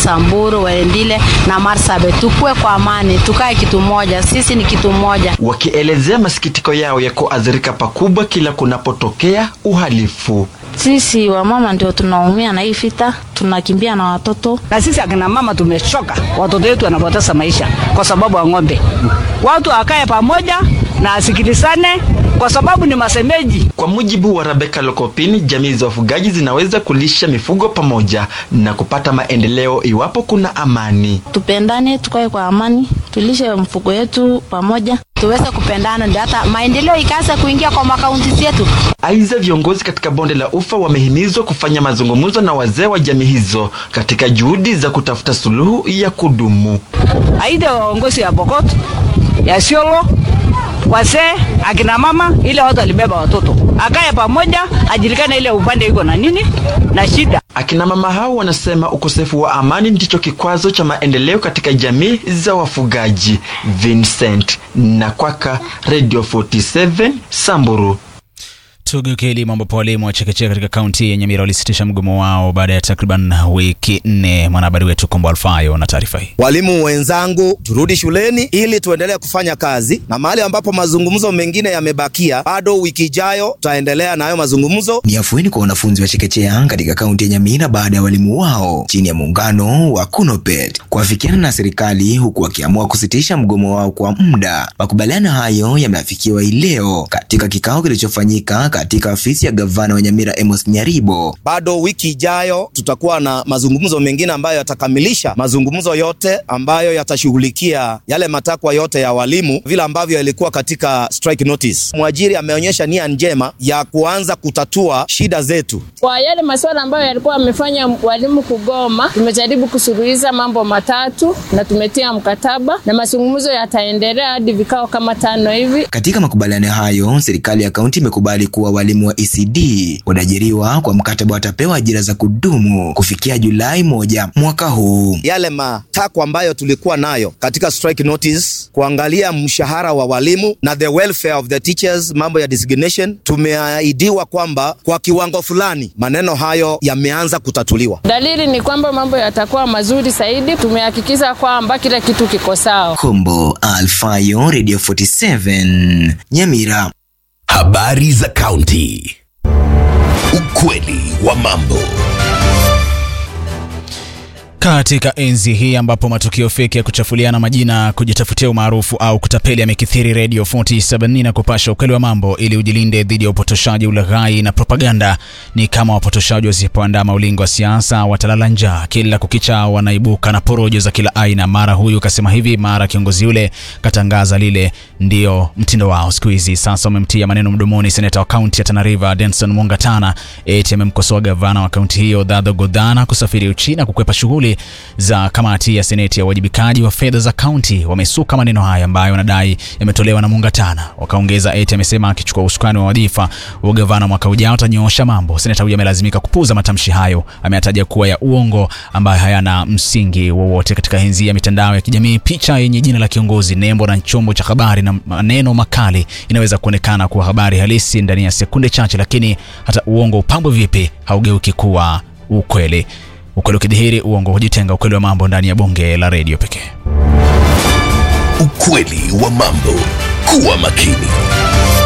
Samburu, Waendile na Marsabit. Tukue kwa amani, tukae kitu moja, sisi ni kitu moja. Wakielezea masikitiko yao ya kuathirika pakubwa kila kunapotokea uhalifu. Sisi wamama ndio tunaumia na hii vita, tunakimbia na watoto. Na sisi akina mama tumechoka, watoto wetu wanapoteza maisha kwa sababu ya ng'ombe. Watu wakae pamoja na asikilizane kwa sababu ni masemeji. Kwa mujibu wa Rebecca Lokopini, jamii za wafugaji zinaweza kulisha mifugo pamoja na kupata maendeleo iwapo kuna amani. Tupendane, tukae kwa amani, tulishe mfugo yetu pamoja, tuweze kupendana, ndio hata maendeleo ikaanza kuingia kwa makaunti zetu. Aidha, viongozi katika bonde la Ufa wamehimizwa kufanya mazungumzo na wazee wa jamii hizo katika juhudi za kutafuta suluhu ya kudumu. Aidha, waongozi ya Pokot, ya Siolo, wazee, akina mama, ile watu walibeba watoto, akaye pamoja, ajulikane ile upande iko na nini na shida. Akina mama hao wanasema ukosefu wa amani ndicho kikwazo cha maendeleo katika jamii za wafugaji. Vincent Nakwaka, Radio 47 Samburu. Tugeukie elimu ambapo walimu wa chekechea katika kaunti ya Nyamira walisitisha mgomo wao baada ya takriban wiki nne. Mwanahabari wetu Kombo Alfayo na taarifa hii. Walimu wenzangu, turudi shuleni ili tuendelee kufanya kazi, na mahali ambapo mazungumzo mengine yamebakia, bado wiki ijayo tutaendelea na hayo mazungumzo. Ni afueni kwa wanafunzi wa chekechea katika kaunti ya Nyamira baada ya walimu wao chini ya muungano wa Kunopet kuafikiana na serikali, huku wakiamua kusitisha mgomo wao kwa muda. Makubaliano hayo yameafikiwa hii leo katika kikao kilichofanyika katika ofisi ya gavana wa Nyamira Amos Nyaribo. Bado wiki ijayo tutakuwa na mazungumzo mengine ambayo yatakamilisha mazungumzo yote ambayo yatashughulikia yale matakwa yote ya walimu vile ambavyo yalikuwa katika strike notice. Mwajiri ameonyesha nia njema ya kuanza kutatua shida zetu. Kwa yale masuala ambayo yalikuwa yamefanya walimu kugoma, tumejaribu kusuluhisha mambo matatu na tumetia mkataba na mazungumzo yataendelea hadi vikao kama tano hivi. Katika makubaliano hayo, serikali ya kaunti imekubali kuwa walimu wa ECD wanaajiriwa kwa mkataba watapewa ajira za kudumu kufikia Julai moja mwaka huu. Yale matakwa ambayo tulikuwa nayo katika strike notice, kuangalia mshahara wa walimu na the welfare of the teachers, mambo ya designation, tumeahidiwa kwamba kwa kiwango fulani maneno hayo yameanza kutatuliwa. Dalili ni kwamba mambo yatakuwa mazuri zaidi. Tumehakikisha kwamba kila kitu kiko sawa. Kombo Alfayo, Radio 47 Nyamira. Habari za kaunti. Ukweli wa mambo. Katika enzi hii ambapo matukio feki ya kuchafuliana majina, kujitafutia umaarufu au kutapeli yamekithiri, Radio 47 na kupasha ukweli wa mambo ili ujilinde dhidi ya upotoshaji, ulaghai na propaganda. Ni kama wapotoshaji wasipoandaa maulingo wa siasa watalala njaa. Kila kukicha wanaibuka na porojo za kila aina, mara huyu kasema hivi, mara kiongozi yule katangaza lile. Ndio mtindo wao siku hizi. Sasa wamemtia maneno mdomoni seneta wa kaunti ya Tana River Denson Mungatana, eti amemkosoa gavana wa kaunti hiyo Dadho Godhana kusafiri Uchina kukwepa shughuli za kamati ya seneti ya uwajibikaji wa fedha za kaunti. Wamesuka maneno haya ambayo wanadai yametolewa na Mungatana. Wakaongeza eti amesema akichukua usukani wa wadhifa wa gavana mwaka ujao atanyoosha mambo. Seneta huyo amelazimika kupuuza matamshi hayo, ameyataja kuwa ya uongo ambayo hayana msingi wowote. Katika enzi ya mitandao ya kijamii, picha yenye jina la kiongozi, nembo na chombo cha habari na maneno makali inaweza kuonekana kuwa habari halisi ndani ya sekunde chache, lakini hata uongo upambwe vipi haugeuki kuwa ukweli. Ukweli ukidhihiri, uongo hujitenga. Ukweli wa mambo ndani ya bonge la redio pekee. Ukweli wa mambo. Kuwa makini.